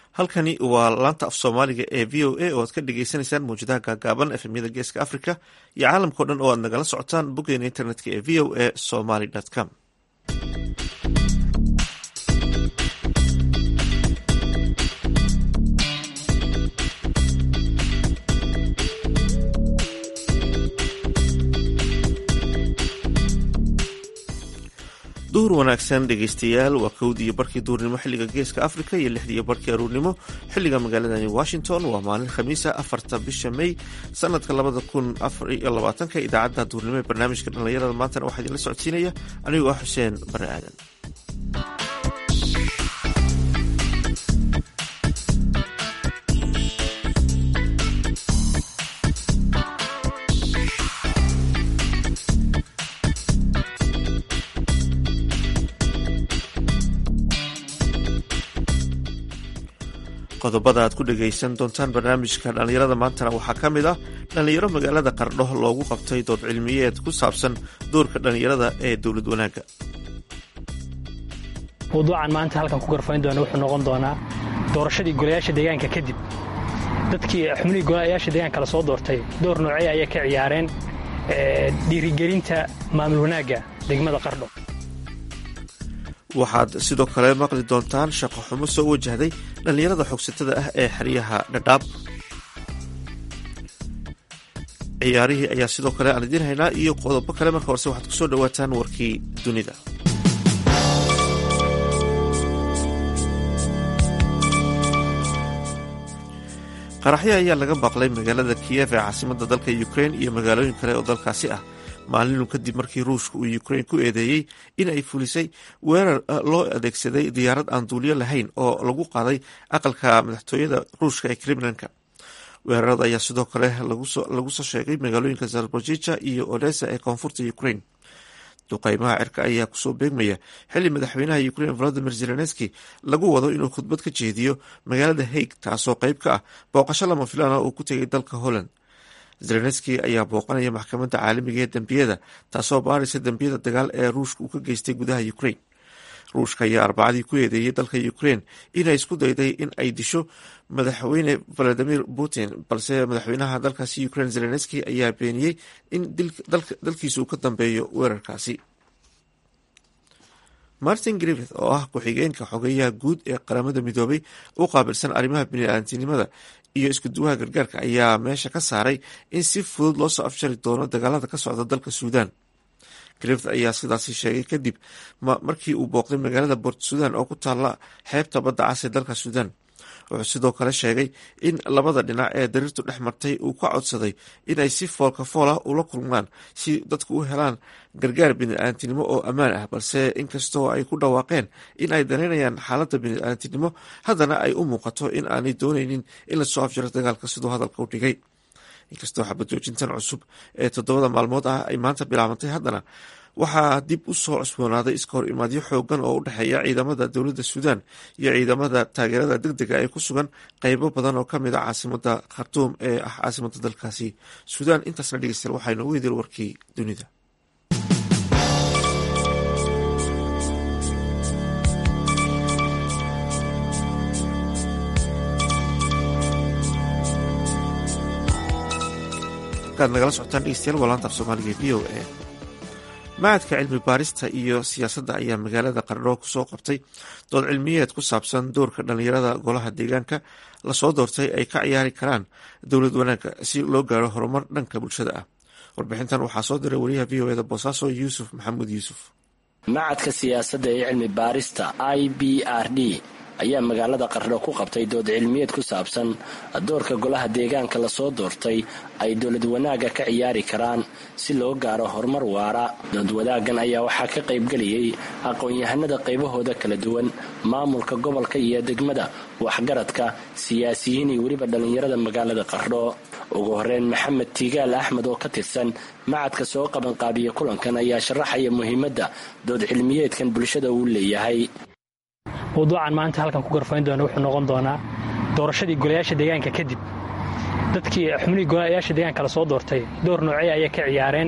halkani waa laanta af soomaaliga ee v o a oo aad ka dhagaysanaysaan mawjadaha gaagaaban efemyada geeska africa iyo caalamkao dhan oo aad nagala socotaan boggeena internetka ee v o a somaly com duhur wanaagsan dhegeystayaal waa kowdiiyo barkii duurnimo xilliga geeska africa iyo lixdiiyo barkii aruurnimo xilliga magaaladani washington waa maalin khamiisa afarta bisha may sanadka labada kun afar iyo labaatanka idaacadda duurnimo ee barnaamijka dhallinyarada maantana waxaa idinla socodsiinaya anigoo ah xuseen bare aadan qodobada aad ku dhagaysan doontaan barnaamijka dhallinyarada maantana waxaa ka mid ah dhallinyaro magaalada qardho loogu qabtay dood cilmiyeed ku saabsan doorka dhallinyarada ee dowlad wanaagga mawduucan maanta halkan ku garfayn doona wuxuu noqon doonaa doorashadii golayaasha deegaanka kadib dadkii xubnihii golayaasha deegaanka la soo doortay door noocee ayay ka ciyaareen dhiirigelinta maamul wanaagga degmada qardho waxaad sidoo kale maqli doontaan shaqo xumo soo wajahday dhallinyarada xogsatada ah ee xeryaha dhadhaab ciyaarihii ayaa sidoo kale aan idiin haynaa iyo qodobo kale marka horse waxaad kusoo dhawaataan warkii dunida qaraxyo ayaa laga baaqlay magaalada kiyev ee caasimada dalka ukrain iyo magaalooyin kale oo dalkaasi ah maalinu kadib markii ruushka uu ukrain ku eedeeyey in ay fulisay weerar loo adeegsaday diyaarad aan duuliyo lahayn oo lagu qaaday aqalka madaxtooyada ruushka ee kremlinka weerarada ayaa sidoo kale lagu soo sheegay magaalooyinka zarbojija iyo odessa ee koonfurta ukrain duqeymaha cirka ayaa kusoo beegmaya xili madaxweynaha ukrain volodimir zelenski lagu wado inuu khudbad ka jeediyo magaalada haig taasoo qeyb ka ah booqasho lama filaana uu ku tegay dalka holland zelenski ayaa booqanaya maxkamadda caalamiga ee dembiyada taasoo baaraysa dembiyada dagaal ee ruushka uu ka geystay gudaha ukrain ruushka ayaa arbacadii ku eedeeyey dalka ukrain inay isku dayday in ay disho madaxweyne valadimir putin balse madaxweynaha dalkaasi ukrain zelenski ayaa beeniyey in dalkiisa uu ka dambeeyo weerarkaasi martin griffith oo ah ku-xigeenka xogeyaha guud ee qaramada midoobay u qaabilsan arrimaha biniaadantinimada iyo iskuduwaha gargaarka ayaa meesha ka saaray in si fudud loo soo afjari doono dagaalada ka socda dalka suudan griffith ayaa sidaasi sheegay kadib markii uu booqday magaalada bort sudan oo ku taalla xeebta badda cas ee dalka suudan wuxuu sidoo kale sheegay in labada dhinac ee dariirtu dhex martay uu ka codsaday inay si foolka fool ah ula kulmaan si dadku u helaan gargaar bini-aadantinimo oo ammaan ah balse inkastoo ay ku dhawaaqeen in ay danaynayaan xaaladda bini-aadantinimo haddana ay u muuqato in aanay dooneynin in lasoo afjaro dagaalka siduu hadalka u dhigay inkastoo xabajoojintan cusub ee toddobada maalmood ah ay maanta bilaabantay haddana waxaa dib u soo cusboonaaday iska hor imaadyo xoogan oo u dhexeeya ciidamada dowladda suudan iyo ciidamada taageerada deg dega ee ku sugan qeybo badan oo kamid a caasimada khartuum ee ah caasimada dalkaasi suudan intaasna dhegeystayaal waxaa inoogu idil warkii dunida nagala socotaan dhegeystayaal waa laanta af soomaaliga v o a macadka cilmi baarista iyo siyaasadda ayaa magaalada qardho kusoo qabtay dood cilmiyeed ku saabsan doorka dhallinyarada golaha deegaanka lasoo doortay ay ka ciyaari karaan dowlad wanaagga si loo gaaro horumar dhanka bulshada ah warbixintan waxaa soo diray wariyaha v o eda boosaaso yuusuf maxamuud yuusuf macadka siyaasadda ee cilmi baarista i b r d ayaa magaalada qardho ku qabtay dood cilmiyeed ku saabsan doorka golaha deegaanka lasoo doortay ay dowlad wanaagga ka ciyaari karaan si loo gaaro horumar waara dood wadaaggan ayaa waxaa ka qaybgeliyey aqoon-yahanada qaybahooda kala duwan maamulka gobolka iyo degmada waxgaradka siyaasiyiin iyo weliba dhallinyarada magaalada qardho ugu horeyn maxamed tiigaal axmed oo ka tirsan macadka soo qabanqaabiya kulankan ayaa sharaxaya muhiimadda dood cilmiyeedkan bulshada uu leeyahay mawduucan maanta halkan ku garfayn doona wuxuu noqon doonaa doorashadii golayaasha deegaanka kadib dadkii xubnihii golayaasha deegaanka la soo doortay door noocee ayay ka ciyaareen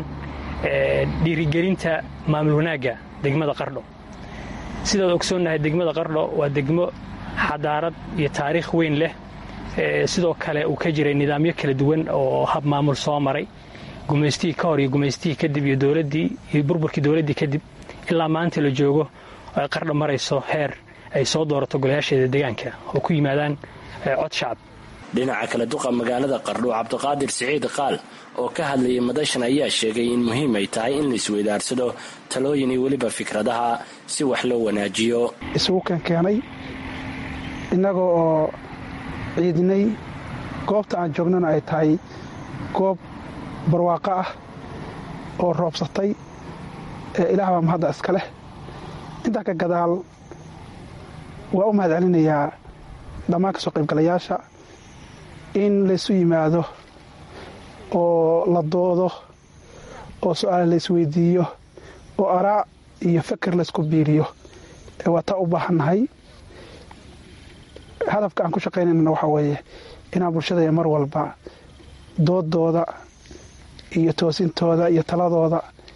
dhiirigelinta maamul wanaagga degmada qardho sidaad ogsoonnahay degmada qardho waa degmo xadaarad iyo taariikh weyn leh sidoo kale uu ka jiray nidaamyo kala duwan oo hab maamul soo maray gumaystihii ka hor iyo gumaystihii kadib iyo dowladdii iyo burburkii dowladdii kadib ilaa maanta la joogo ay qardha marayso heer ay soo doorato golayaasheeda deegaanka oo ku yimaadaan cod shacab dhinaca kale duqa magaalada qardho cabdiqaadir siciid qaal oo ka hadlayay madashan ayaa sheegay in muhiim ay tahay in la isweydaarsado talooyin iyo weliba fikradaha si wax loo wanaajiyo isugu keenkeenay innaga oo ciidinay goobta aan joognana ay tahay goob barwaaqo ah oo roobsatay ee ilaah baa mahadda iska leh intaa ka gadaal waa u mahad celinayaa dhammaan ka soo qaybgalayaasha in laysu yimaado oo la doodo oo su-aal laysweydiiyo oo araa iyo feker laysku biiriyo waa taa u baahannahay hadafka aan ku shaqaynaynana waxaa weeye inaan bulshada mar walba doodooda iyo toosintooda iyo taladooda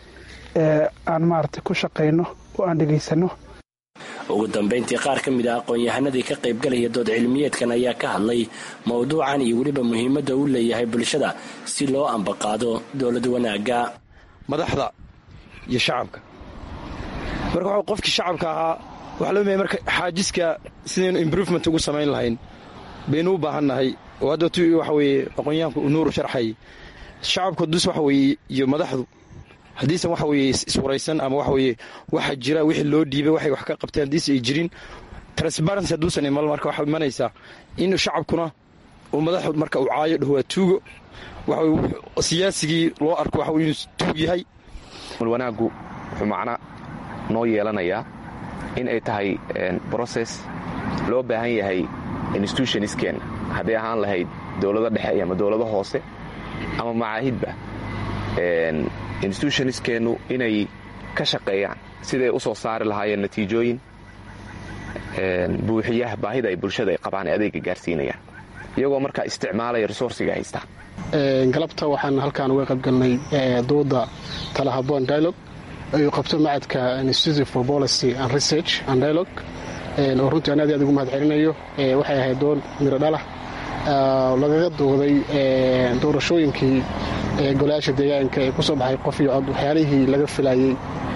aan maaragtay ku shaqayno oo aan dhegaysano ugu dambayntii qaar ka mid ah aqoon-yahanadii ka qaybgalaya dood cilmiyeedkan ayaa ka hadlay mowduucan iyo weliba muhiimadda uu leeyahay bulshada si loo ambaqaado dowlad wanaagga madaxda iyo shacabka marka waxaa qofkii shacabka ahaa waxaa loo maya marka xaajiska sidaynu imbrovement ugu samayn lahayn baynu u baahannahay oo hadda tu waxa weeye aqoonyahanku uu nuuru sharxay shacabku dus waxa weeye iyo madaxdu haddiisan waxa weeye iswaraysan ama waxa weeye waxa jira wixii loo dhiibay waxay wax ka qabteen haddiise ay jirin transparency hadduusan imal marka waxaa imanaysaa in shacabkuna uu madaxdu marka uu caayo dhaho waa tuugo waxa siyaasigii loo arko waxa inuu tuug yahay wanaaggu wuxuu macna noo yeelanayaa in ay tahay brocess loo baahan yahay institutionisken hadday ahaan lahayd dowlado dhexe ama dowlado hoose ama macaahidba institutioniskeenu inay ka shaqeeyaan siday u soo saari lahaayeen natiijooyin buuxiyaha baahida ay bulshada ay qabaan ee adeega gaarsiinayaan iyagoo markaa isticmaalaya resourciga haystaa galabta waxaan halkaan uga qaybgalnay dooda talahaboon dialogue ayuu qabto macadka institute for policy and research and dialogue oo runtii aan aad aad ugu mahad celinayo waxay ahayd doon miro dhalah lagaga dooday doorashooyinkii golayaasha deegaanka ee kusoo baxay qof iyo cod waxyaalihii laga filayey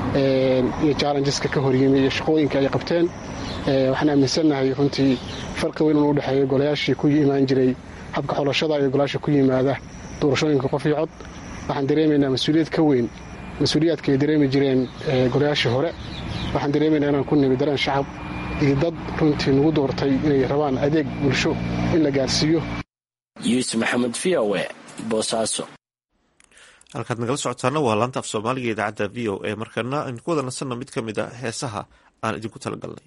iyo challengeska ka horyimi iyo shaqooyinka ay qabteen waxaan aaminsannahay runtii farqi weyn unu udhexeeyo golayaashii ku imaan jiray habka xolashada iyo golayaasha ku yimaada doorashooyinka qof iyo cod waxaan dareemaynaa mas-uuliyad ka weyn mas-uuliyaadka ay dareemi jireen golayaashii hore waxaan dareemaynaa inaan ku nimi dareen shacab iyo dad runtii nagu doortay inay rabaan adeeg bulsho in la gaarsiiyo yuusuf maxamed v o e boosaaso halkaad nagala socotaana waa laanta af soomaaliga idaacadda v o e markana aynu ku wada nasanno mid ka mid a heesaha aan idinku talagalnay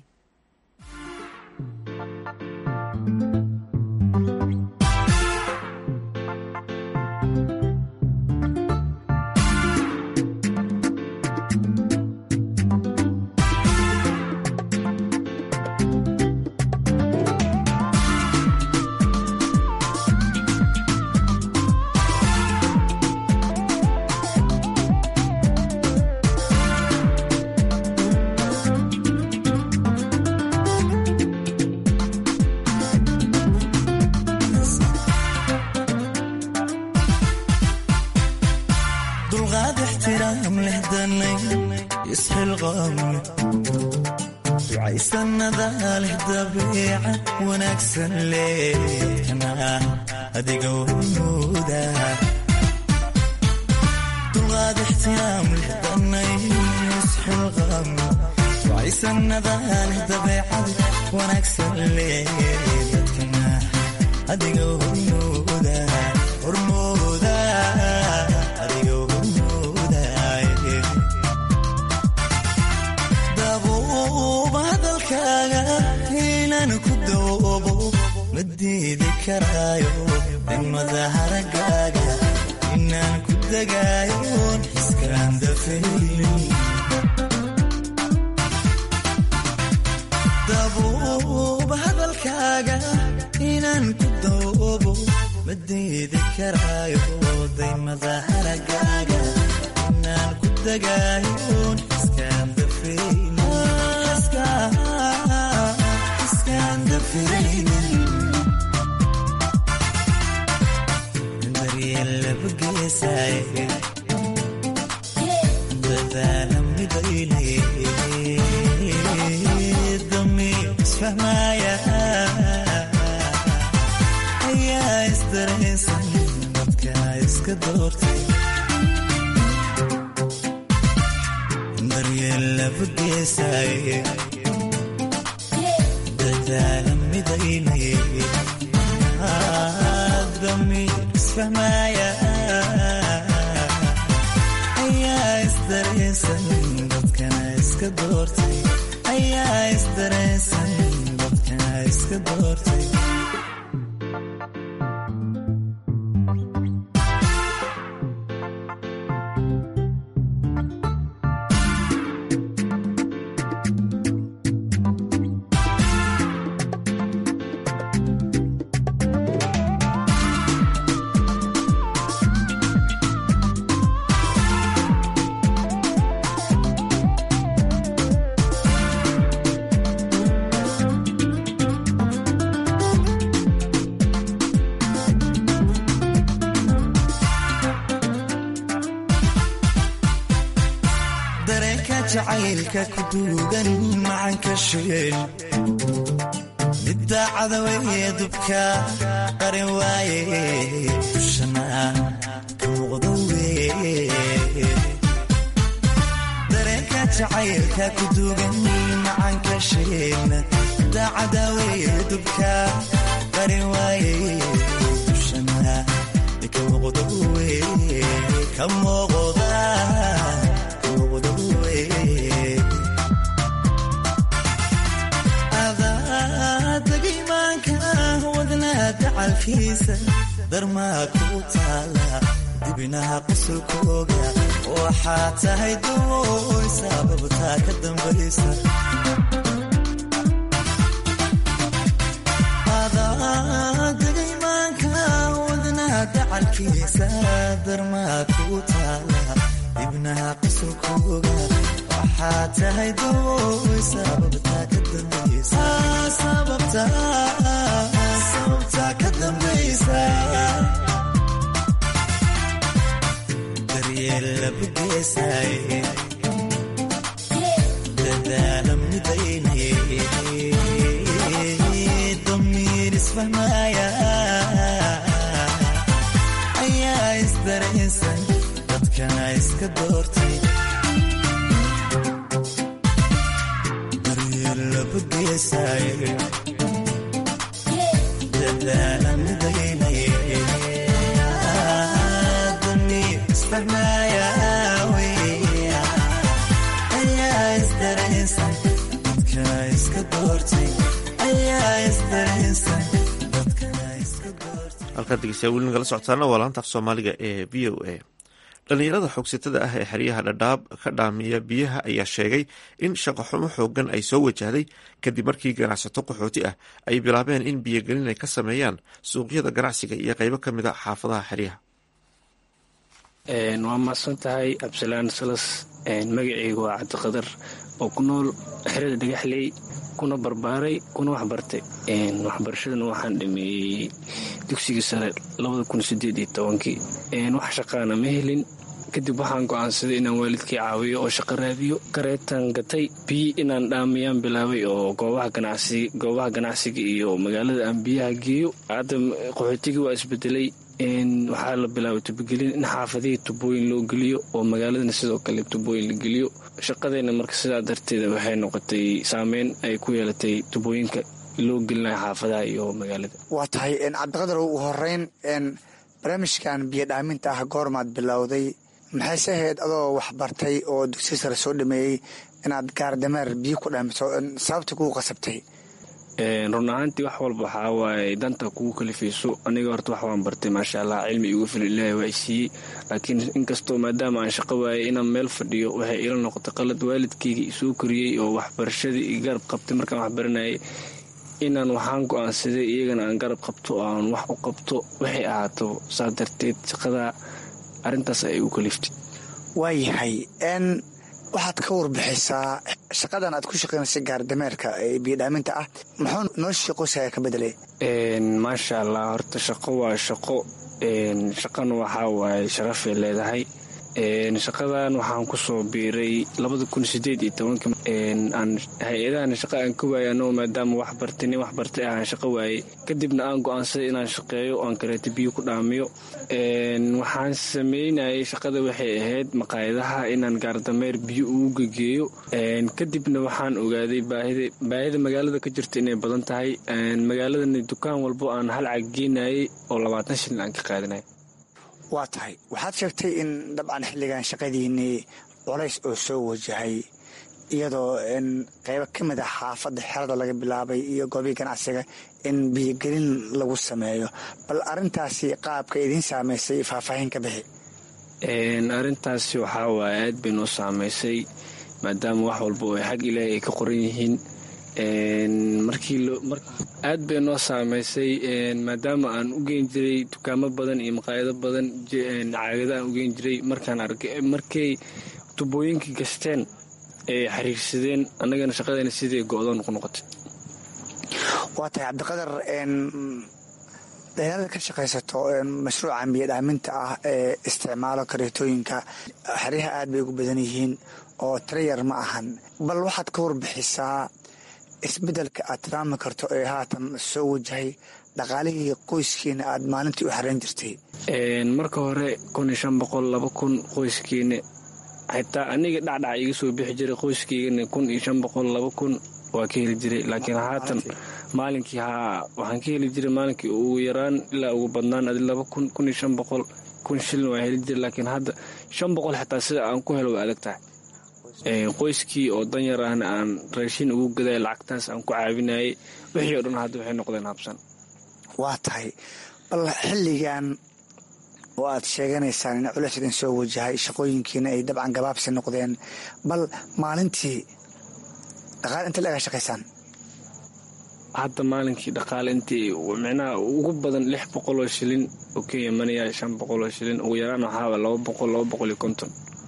Iskandar isfahmaya ayaa isdareensan dadka iska doortay daryeel labageesaye dadaala midaynaye damiir isfahmaya ayaa isdareensan dadkana iska doortay ayaa isdareensan dadkana iska doortay dareenka jacaylka ku duugan macanka shugeel midda cadaweye dubka qarin waaye dushana ka muuqdo weye dareenka jacaylka ku duugan macanka shugeel midda cadaweye dubka qarin waaye dushana ka muuqdo weye ka muuqda adagaymaanka wadnaa dacalkiisa darmaa ku taala dibinaha qusulkooga waxaa tahay dawooy sababtaa ka dambaysa adagaymaanka wadnaa dacalkiisa darmaa ku taala dibnaha qusulkooga waxaa tahay dawooy sababtaa ka dambaysa sababtaa ka dambaysa daryeel labageesaye dadaala midaynaye damiir isfahmaya ayaa isdareensan dadkana iska doortay daryeel labageesaye dadaala midaynaye damiir isfahmaya ayaa isdareensan dadkana iska doortay ayaa isdareensan dadkana iska doortay halkaad dhegeystayaa weli nagala socotaana waa laanta af soomaaliga ee v o a dhallinyarada xoogsatada ah ee xeryaha dhadhaab ka dhaamiya biyaha ayaa sheegay in shaqoxumo xoogan ay soo wajahday kadib markii ganacsato qaxooti ah ay bilaabeen in biyogelin ay ka sameeyaan suuqyada ganacsiga iyo qeybo ka mid a xaafadaha xeryaha waa mahadsan tahay absalaan salas magaceyga waa cabdiqadar oo ku nool xerada dhagaxley kuna barbaaray kuna waxbartay waxbarashadana waxaan dhameeyey dugsigii sare labadakunsieedtobankii wax shaqaana ma helin kadib waxaan go'aansaday inaan waalidkii caawiyo oo shaqo raadiyo kareetaan gatay biyi inaan dhaamiyaan bilaabay oo goobaha ganacsiga iyo magaalada aan biyaha geeyo hadda qaxootigii waa isbedelay waxaa la bilaabay tubogelin in xaafadihii tubooyin loo geliyo oo magaaladana sidoo kale tubooyin la geliyo shaqadeenna marka sidaa darteeda waxay noqotay saameyn ay ku yeelatay tubooyinka loo gelinaya xaafadaha iyo magaalada waa tahay cabdiqadar ugu horeyn barnaamijkan biyo dhaaminta ah goormaad bilowday maxayse ahayd adoo waxbartay oo dugsi sare soo dhameeyey inaad gaardameer biyo ku dhaamiso sababta kugu qasabtay run ahaantii wax walba waxaa waaye danta kugu kalifayso aniga horta wax waan bartay maasha allah cilmi igu fil ilaahay waa isiiyey laakiin inkastoo maadaama aan shaqo waayay inaan meel fadhiyo waxay ila noqotay qalad waalidkayga isoo koriyey oo waxbarashadii i garab qabtay markaan waxbaranayay inaan waxaan go-aansaday iyagana aan garab qabto oo aan wax u qabto waxay ahaato saa darteed shaqada arrintaas ay igu kaliftay waayahay n waxaad ka warbixisaa shaqadan aad ku shaqaynaysa gaardameerka ee biyodhaaminta ah muxuu noloshii qoyskaaga ka bedelay maasha allah horta shaqo waa shaqo shaqana waxaa waaye sharafay leedahay shaqadan waxaan kusoo biiray labada kun sideed iyo tobanka aan hay-adahan shaqa aan ka waayay anoo maadaama wax bartay nin wax bartay ahaan shaqo waayey kadibna aan go-aansaday inaan shaqeeyo oo aan kaleeto biyo ku dhaamiyo waxaan sameynayay shaqada waxay ahayd maqaayadaha inaan gaardameer biyo ugu gegeeyo kadibna waxaan ogaaday baahida magaalada ka jirta inay badan tahay magaaladani dukaan walbo aan hal cag geenayay oo labaatan shilin aan ka qaadanay waa tahay waxaad sheegtay in dabcan xilligan shaqadiinnii culays oo soo wajahay iyadoo qeybo ka mid ah xaafadda xerada laga bilaabay iyo goobii ganacsiga in biyogelin lagu sameeyo bal arintaasi qaabka idiin saamaysay faahfaahin ka bixi arintaasi waxaa waaye aad bay noo saamaysay maadaama wax walba oo xag ilaahay ay ka qoran yihiin aad bay noo saamaysay maadaama aan u geyn jiray dukaamo badan iyo maqaayado badan caagada aan u geyn jiray markaan arkay markay tubooyinkii gasteen ee xiriirsadeen annagana shaqadeena sidii go-doon ku noqotay waa tahay cabdiqadar dhalinyarada ka shaqaysato mashruucan biyo dhaaminta ah ee isticmaalo kareetooyinka xeryaha aad bay ugu badan yihiin oo tirayar ma ahan bal waxaad ka warbixisaa isbeddelka aad tilmaami karto ee haatan soo wajahay dhaqaalihii qoyskiina aad maalintii u xarayn jirtay marka hore kun iyo shan boqol laba kun qoyskiina xitaa aniga dhacdhac iga soo bixi jiray qoyskaygana kun iyo shan boqol laba kun waa ka heli jiray laakiin haatan maalinkii haa waxaan ka heli jiray maalinkii ugu yaraan ilaa ugu badnaan adi laba kun kun iyo shan boqol kun shilin waa heli jiray laakiin hadda shan boqol xitaa sida aan ku helo waa adag tahay qoyskii oo danyar ahna aan raashin ugu gaday lacagtaas aan ku caawinayay wixii oo dhan hadda waxay noqdeen habsan waa tahay bal xilligan oo aad sheeganaysaan in culeys idin soo wajahay shaqooyinkiina ay dabcan gabaabsi noqdeen bal maalintii dhaqaale inta laga shaqaysaan hadda maalinkii dhaqaale intii micnaha ugu badan lix boqol oo shilin oo ka imanaya shan boqol oo shilin ugu yaraan waxaaba laba boqol laba boqol iyo konton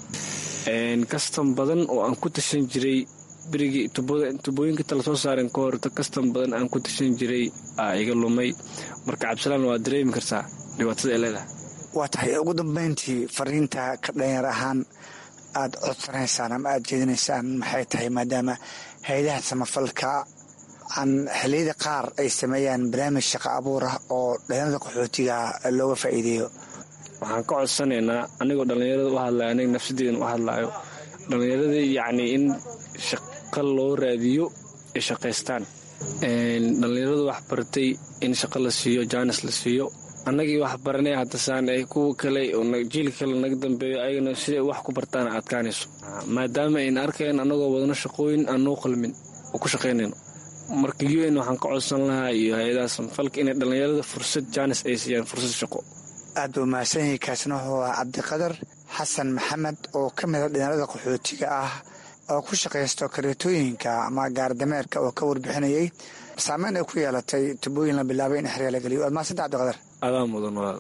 kastam badan oo aan ku tashan jiray berigii tubooyinka tala soo saaren ka hor kastam badan aan ku tashan jiray aa iga lumay marka cabdisalaan waa dareemi kartaa dhibaatada ee leedahay waa tahay ugu dambeyntii fariinta ka dhalinyar ahaan aad codsanaysaan ama aad jeedinaysaan maxay tahay maadaama hay-adaha samafalka aan xilliyada qaar ay sameeyaan barnaamij shaqo abuur ah oo dhalinyarada qaxootiga looga faa'iideeyo waxaan ka codsanaynaa anigoo dhallinyarada u hadlaya aniga nafsadeedan u hadlaayo dhallinyarada yacnii in shaqo loo raadiyo ay shaqaystaan dhallinyaradu wax bartay in shaqo la siiyo jaanis la siiyo annagii wax baranay haddasaan ay kuwa kale oo jiilka kale naga dambeeyo ayagana siday wax ku bartaan adkaanayso maadaama ayna arkayn annagoo wadano shaqooyin aan noo qalmin oo ku shaqaynayno marka u n waxaan ka codsan lahaa iyo hay-adaha samfalka inay dhallinyarada fursad jaanis ay siiyaan fursad shaqo aad buu mahadsan yahay kaasina wuxuu ah cabdiqadar xasan maxamed oo ka mida dhalinyarada qaxootiga ah oo ku shaqaysto kareetooyinka ama gaardameerka oo ka warbixinayay saameyn ay ku yeelatay tubooyin la bilaabay in xeryaa la geliyo waad mahadsanta cabdiqadar adaa mudan walaal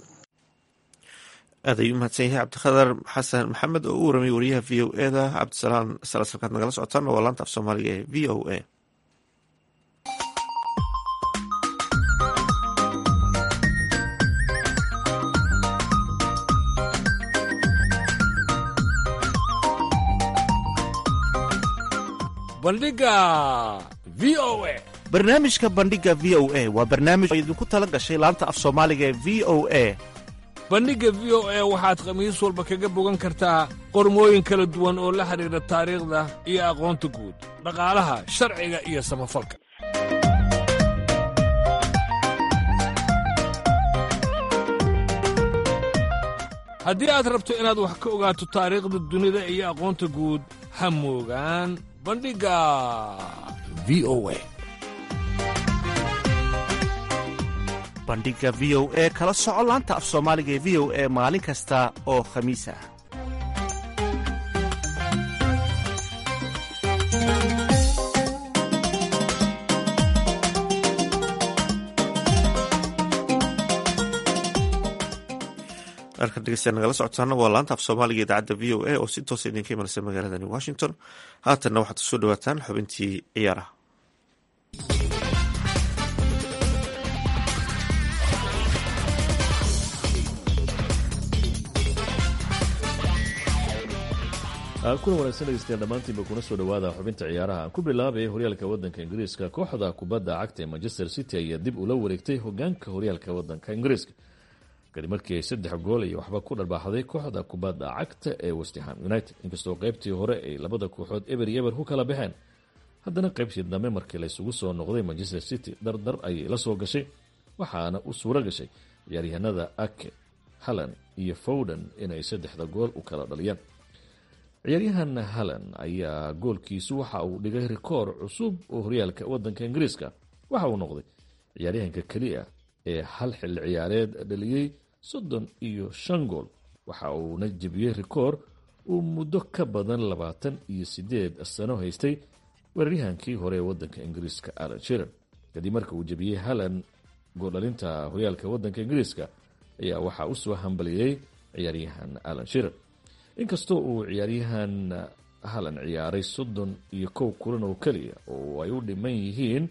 aad ayuu mahadsan yahay cabdiqadar xasan maxamed oo u waramay wariyaha v o eda cabdisalaan salasalkaad nagala socotaan waa laanta af soomaaliga ee v o a bandhiga v o a barnaamijka bandhiga v o a waa barnaamij oo idinku tala gashay laanta af soomaaliga ee v o a bandhigga v o a waxaad khamiis walba kaga bogan kartaa qormooyin kala duwan oo la xidhiidha taariikhda iyo aqoonta guud dhaqaalaha sharciga iyo samafalka haddii aad rabto inaad wax ka ogaato taariikhda dunida iyo aqoonta guud ha moogaan bandhigga v o a bandhiga v o e kala soco laanta af soomaaliga ee v o e maalin kasta oo khamiis ah halkan dhegeystayaal nagala socotaana waa laanta af soomaaliga idaacadda v o a oo si toosa idinka imanaysa magaaladani washington haatanna waxaad kusoo dhawaataan xubintii ciyaaraha kuna wanaagsan dhegeystayaal dhammaantiinba kuna soo dhowaada xubinta ciyaaraha aan ku bilaabay horyaalka waddanka ingiriiska kooxda kubadda cagta ee manchester city ayaa dib ula wareegtay hogaanka horyaalka waddanka ingiriiska kadib markii ay saddex gool iyo waxba ku dharbaaxday kooxda kubadda cagta ee westham united inkastoo qaybtii hore ay labada kooxood eber iyo eber ku kala baxeen haddana qaybtii dambe markii laysugu soo noqday manchester city dardar ayay la soo gashay waxaana u suuro gashay ciyaaryahanada ake hallan iyo fowden inay saddexda gool u kala dhaliyaan ciyaaryahan hallan ayaa goolkiisu waxa uu dhigay rikoor cusub oo horyaalka waddanka ingiriiska waxa uu noqday ciyaaryahanka keliya ee hal xilli ciyaareed dhaliyey soddon iyo shan gool waxa uuna jebiyey rikoor uu muddo ka badan labaatan iyo sideed sano haystay weeraryahankii hore ee waddanka ingiriiska alan shiran kadib marka uu jebiyey hallan gooldhalinta horyaalka waddanka ingiriiska ayaa waxaa u soo hambaliyey ciyaaryahan alan shiran inkastoo uu ciyaaryahan halan ciyaaray soddon iyo kow kulan oo keliya oo ay u dhiman yihiin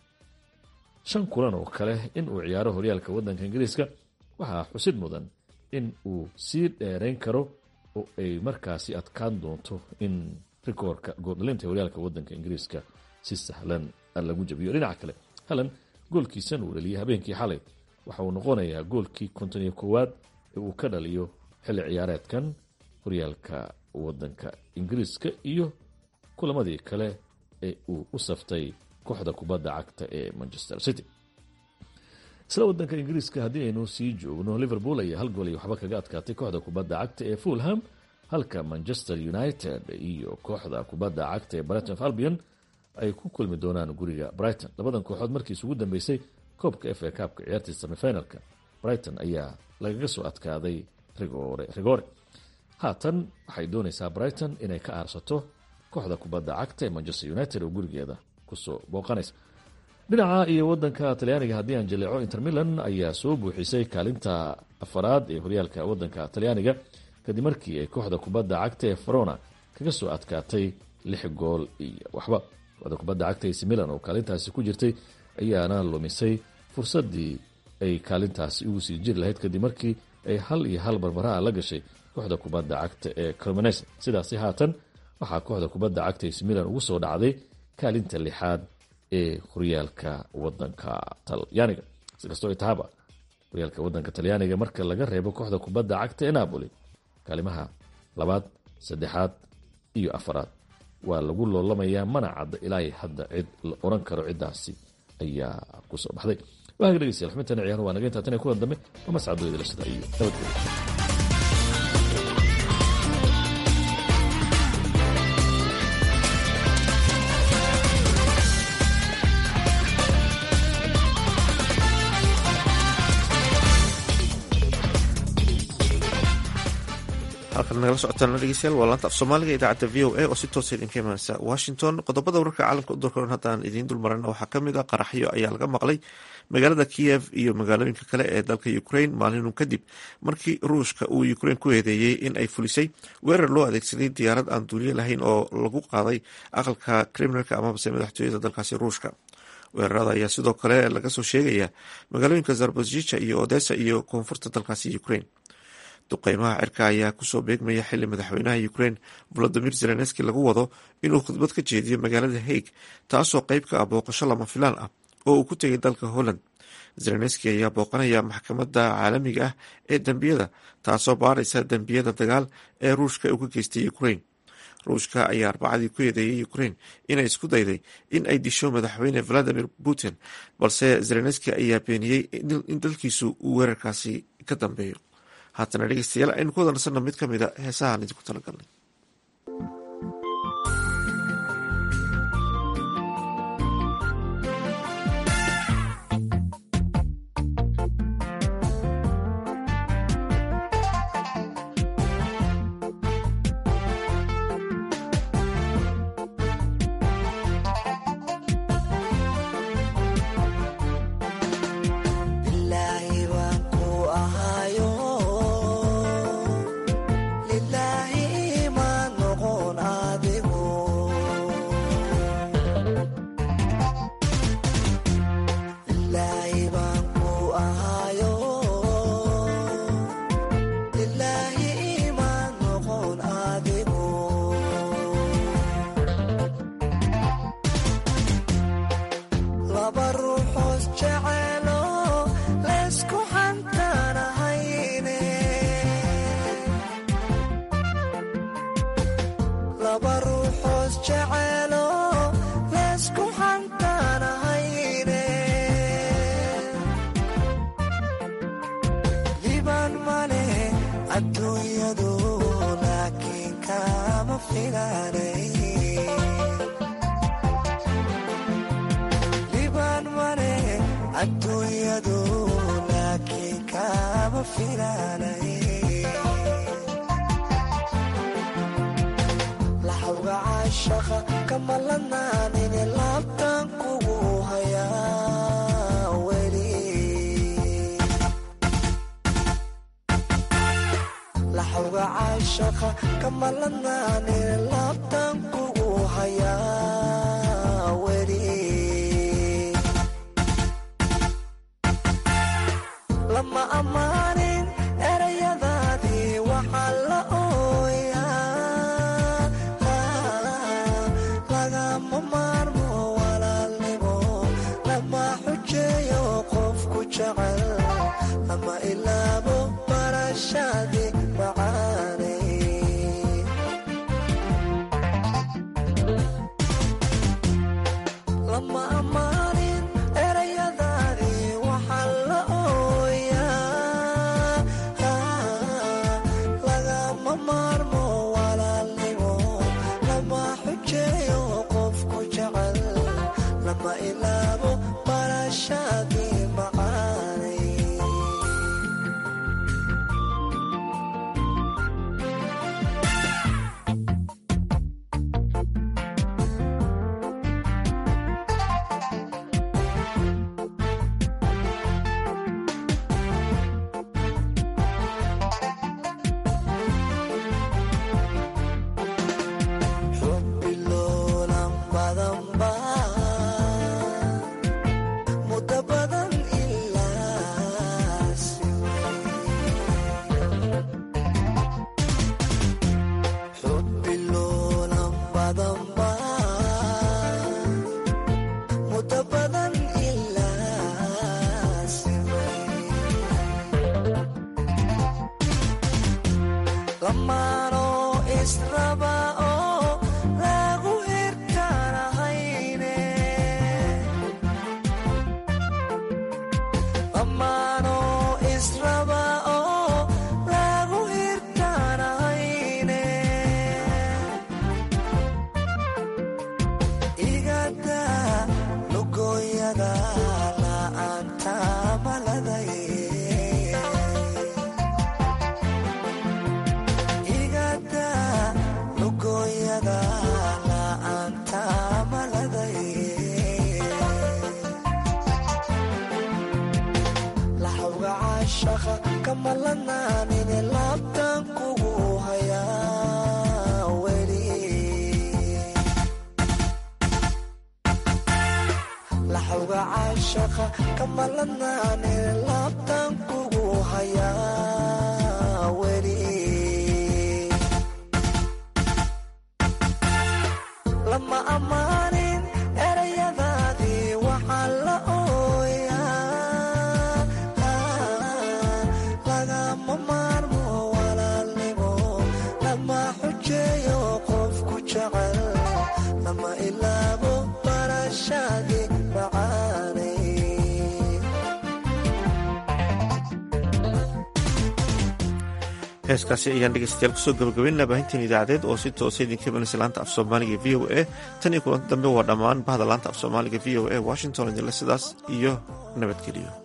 shan kulan oo kale in uu ciyaaro horyaalka waddanka ingiriiska waxaa xusid mudan in uu sii dheerayn karo oo ay markaasi adkaan doonto in rikoorka gooldhalinta horyaalka waddanka ingiriiska si sahlan lagu jabiyo dhinaca kale halan goolkiisan uu dhaliyay habeenkii xalay waxa uu noqonayaa goolkii konton iyo koowaad ee uu ka dhaliyo xilli ciyaareedkan horyaalka waddanka ingiriiska iyo kulamadii kale ee uu u saftay kooxda kubadda cagta ee manchester city isla waddanka ingiriiska haddii aynu sii joogno liverpool ayaa hal gool iyo waxba kaga adkaatay kooxda kubadda cagta ee fulham halka manchester united iyo kooxda kubadda cagta ee brighton albion ay ku kulmi doonaan guriga brighton labadan kooxood markii isugu dambeysay koobka f a kaabka ciyaartii semifinalka brighton ayaa lagaga soo adkaaday rigoore rigoore haatan waxay doonaysaa brighton inay ka aarsato kooxda kubadda cagta ee manchester united oo gurigeeda kusoo booqanaysa dhinaca iyo wadanka talyaaniga haddii aan jaleeco inter milan ayaa soo buuxisay kaalinta afaraad ee horyaalka wadanka talyaaniga kadib markii ay kooxda kubadda cagta ee farona kaga soo adkaatay lix gool iyo waxba kooxda kubadda cagta ac milan oo kaalintaasi ku jirtay ayaana lumisay fursadii ay kaalintaasi ugu sii jiri lahayd kadib markii ay hal iyo hal barbaraa la gashay kooxda kubadda cagta ee cremonese sidaasi haatan waxaa kooxda kubadda cagta ac milan ugu soo dhacday kaalinta lixaad ee horyaalka wadanka talyaaniga sikastoo ay tahaba horyaalka wadanka talyaaniga marka laga reebo kooxda kubadda cagta ee napoli kaalimaha labaad saddexaad iyo afaraad waa lagu loolamayaa mana cadda ilaa hadda cid la oran karo ciddaasi ayaa kusoo baxday waaga dhegeystayaal xubintana ciyaar waa naga intaa tan kulan dambe waa mascadooyadala sida iyo nabadgelyo halkan nagala socotaan dhegeystayaal waa laanta af soomaaliga idaacadda v o a oo si toosa idinka imaaneysa washington qodobada wararka caalamka u dorkoran haddaan idiin dulmarana waxaa kamid a qaraxyo ayaa laga maqlay magaalada kiyev iyo magaalooyinka kale ee dalka ukraine maalinun kadib markii ruushka uu ukraine ku eedeeyey in ay fulisay weerar loo adeegsaday diyaarad aan duuliye lahayn oo lagu qaaday aqalka kremlinka amabase madaxtooyada dalkaasi ruushka weerarada ayaa sidoo kale laga soo sheegaya magaalooyinka zarbozjija iyo odessa iyo koonfurta dalkaasi ukraine duqeymaha cirka ayaa kusoo beegmaya xili madaxweynaha ukraine volodimir zelenski lagu wado inuu khudbad ka jeediyo magaalada haig taasoo qeyb ka ah booqasho lama filaan ah oo uu ku tegay dalka holland zelenski ayaa booqanaya maxkamadda caalamiga ah ee dembiyada taasoo baaraysa dembiyada dagaal ee ruushka uu ka geystay ukraine ruushka ayaa arbacadii ku eedeeyay ukraine inay isku dayday in ay disho madaxweyne valadimir putin balse zelenski ayaa beeniyey in dalkiisu uu weerarkaasi ka dambeeyo haatana dhegeystayaal aynu ku wadansana mid ka mida heesahaan idinku talagalnay Lilaahi adduunyadu laakiin kaama filaanay laxawga caashaqa kama lanaanine laabtan kugu hayaa weli laxawga caashaqa kama lanaanine laabtan kugu hayaa weli lama ammaanin erayadaadii waxaa la ooyaa lagama maarmo walaalnimo lama xujeeyo qofku jecel lama ilaabo barashaadii macaanay lama ammaanin erayadaadii waxaa la ooyaa lagama maarmo walaalnimo lama xujeeyo qofku jecel lama ilaabo barashaadii macaanay xubbiloolan badan baa muddo badan ilaa xubbiloolan badan baa muddo badan ilaa lamaanoo israba oo lagu hirkaanahayne lamaanoo israba oo lagu hirkaanahayne igada lugooyada la'aanta maladay igada lugooyada la'aanta maladay laxawga caashaqa kama lanaanine laabtan kugu hayaa weli laxawga caashaqa kama lanaanine laabtan kugu hayaa weli lama ammaanin erayadaadii waxaa la ooyaa lagama maarmo walaalnimo lama xujeeyo qofku jecel lama ilaabo barashaadii macaanay heeskaasi ayaan dhegeystayaal kusoo gabagabaynaa baahinteen idaacadeed oo si toosa idinka imanaysa laanta af soomaaliga v o a tan iyo kulanti dambe waa dhammaan bahda laanta af soomaaliga v o a washington idinle sidaas iyo nabadgeliyo